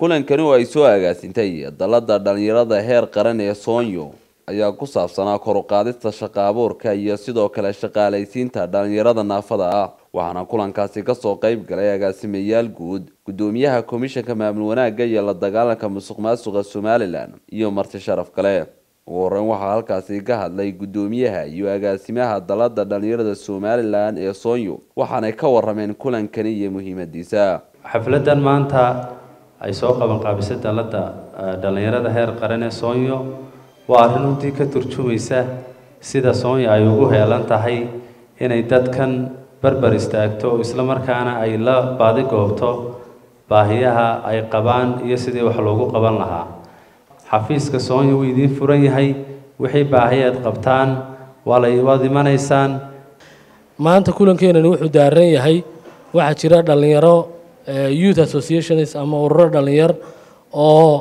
kulankani oo ay soo agaasintay dalada dhalinyarada heer qaran ee soonyo ayaa ku saabsanaa kor u qaadista shaqa abuurka iyo sidoo kale shaqaalaysiinta dhalinyarada naafada ah waxaana kulankaasi kasoo qeyb galay agaasimayaal guud gudoomiyaha komishanka maamul wanaagga iyo la dagaalanka musuq maasuqa somalilan iyo marti sharaf kale ugu horeyn waxaa halkaasi ka hadlay gudoomiyaha iyo agaasimaha dalada dhalinyarada somalilan ee soonyo waxaanay ka warameen kulankani iyo muhiimadiisa xafladan maanta ay soo qaban qaabisay dalada dhalinyarada heer qaran ee soonyo waa arrin runtii ka turjumaysa sida soonyo ay ugu heelan tahay inay dadkan barbar istaagto isla markaana ay la baadi goobto baahiyaha ay qabaan iyo sidii wax loogu qaban lahaa xafiiska soonyo wuu idiin furan yahay wixii baahi aad qabtaan waa la waad imanaysaan maanta kulankeenani wuxuu daaran yahay waxaa jira dhalinyaro youth associations ama ururo dhalinyar oo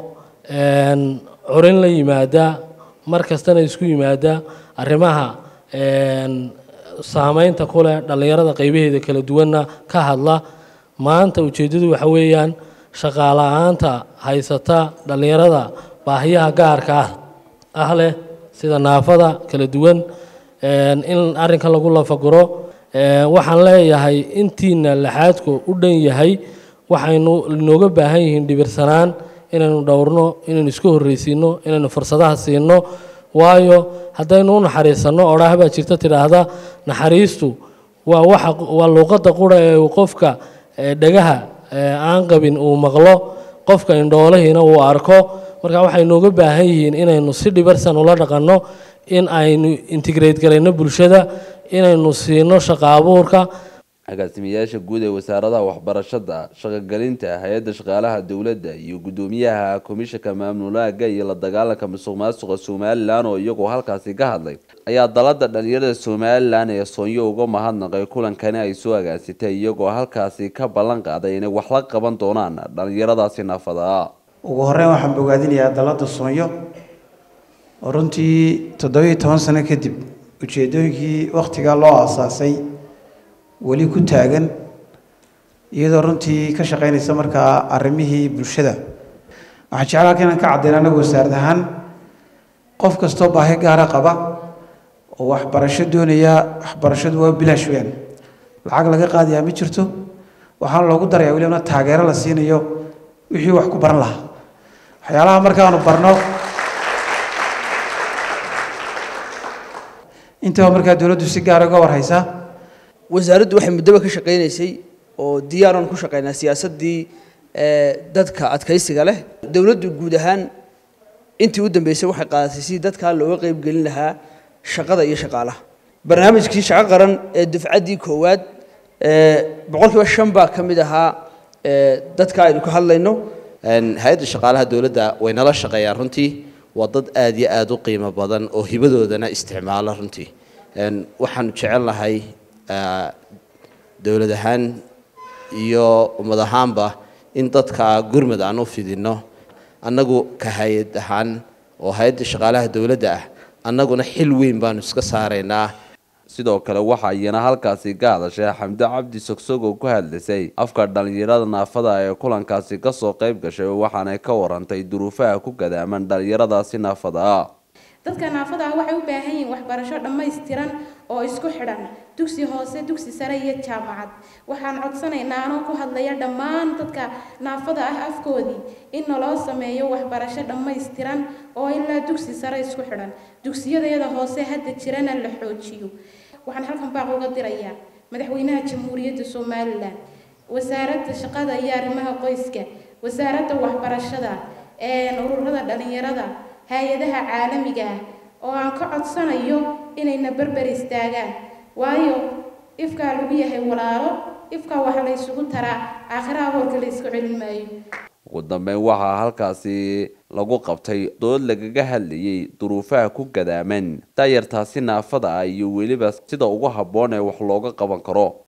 curin la yimaada mar kastana isku yimaada arrimaha saameynta ku leh dhallinyarada qaybaheeda kala duwanna ka hadla maanta ujeeddadu waxa weeyaan shaqaala-aanta haysata dhallinyarada baahiyaha gaarka ah ah leh sida naafada kala duwan in arrinkan lagu lafaguro waxaan leeyahay intiina laxaadku u dhan yahay waxaynu inooga baahan yihiin dhibirsanaan inaynu dhowrno inaynu isku horreysiino inaynu fursadaha siino waayo haddaynu u naxariisanno odhaah baa jirta tidhaahda naxariistu waa waxa waa luuqadda qura ee qofka dhagaha aan qabin uu maqlo qofka indhoolahiina uu arko marka waxay nooga baahan yihiin inaynu si dhibarsan ula dhaqanno in aynu integrate garayno bulshada inaynu siino shaqa abuurka agaasimayaasha guud ee wasaaradaha waxbarashada shaqogelinta hay-adda shaqaalaha dowladda iyo gudoomiyaha komishanka maamulaaga iyo la dagaalanka musuq maasuqa somalilan oo iyagoo halkaasi ka hadlay ayaa dalada dhalinyarada somalilan ee soonyo uga mahadnaqay kulankani ay soo agaasitay iyagoo halkaasi ka ballan qaaday inay wax la qaban doonaan dhalinyaradaasi naafada ugu horeyn waxaan bogaadinayaa dalada soonyo oo runtii toddobiiyo toban sano kadib ujeedooyinkii wakhtigaa loo aasaasay weli ku taagan iyadoo runtii ka shaqaynaysa markaa arrimihii bulshada waxaan jeclaa halka inaan ka caddayn anagu wasaarad ahaan qof kastoo baahi gaara qaba oo waxbarasho doonaya waxbarashadu waa bilaash weyaan lacag laga qaadayaa ma jirto waxaana loogu darayaa welibna taageero la siinayo wixii wax ku baran lahaa waxyaalaha markaanu barno intaba markaa dowladdu si gaara uga warhaysaa wasaaraddu waxay muddoba ka shaqaynaysay oo diyaaran ku shaqaynaa siyaasaddii dadka adkaysiga leh dowladdu guud ahaan intii u dambeysay waxay qaadatay sidii dadkaa looga qaybgelin lahaa shaqada iyo shaqaalaha barnaamijkii shaqo qaran ee dufcaddii koowaad boqolkiiba shan baa ka mid ahaa dadka aynu ka hadlayno hay-adda shaqaalaha dowladda way nala shaqeeyaan runtii waa dad aada iyo aada u qiimo badan oo hibadoodana isticmaala runtii waxaanu jecel lahay dowlad ahaan iyo ummad ahaanba in dadka gurmud aan u fidinno annagu ka hay-ad ahaan oo hay-adda shaqaalaha dowladda ah annaguna xil weyn baanu iska saaraynaa sidoo kale waxaa iyana halkaasi ka hadashay xamdo cabdi sogsog oo ku hadlaysay afka dhalinyarada naafada ee kulankaasi kasoo qayb gashay waxaanay ka warantay duruufaha ku gadaaman dhalinyaradaasi naafada ah dadka naafada ah waxay u baahan yihiin waxbarasho dhammaystiran oo isku xidhan dugsi hoose dugsi sare iyo jaamacad waxaan codsanaynaa anoo ku hadlaya dhammaan dadka naafada ah afkoodii in naloo sameeyo waxbarasho dhammaystiran oo ilaa dugsi sare isku xidhan dugsiyadayada hoose hadda jirana la xoojiyo waxaan halkan baaq uga dirayaa madaxweynaha jamhuuriyadda somalilan wasaaradda shaqada iyo arrimaha qoyska wasaaradda waxbarashada ururada dhalinyarada hay-adaha caalamiga ah oo aan ka codsanayo inayna berber istaagaan waayo ifkaa lagu yahay walaalo ifkaa waxa la ysugu taraa aakhiraha hoorka la isku celin maayo ugu dambeyn waxaa halkaasi lagu qabtay dood lagaga hadlayay duruufaha ku gadaaman daayartaasi naafada ah iyo weliba sida ugu habboon ee wax looga qaban karo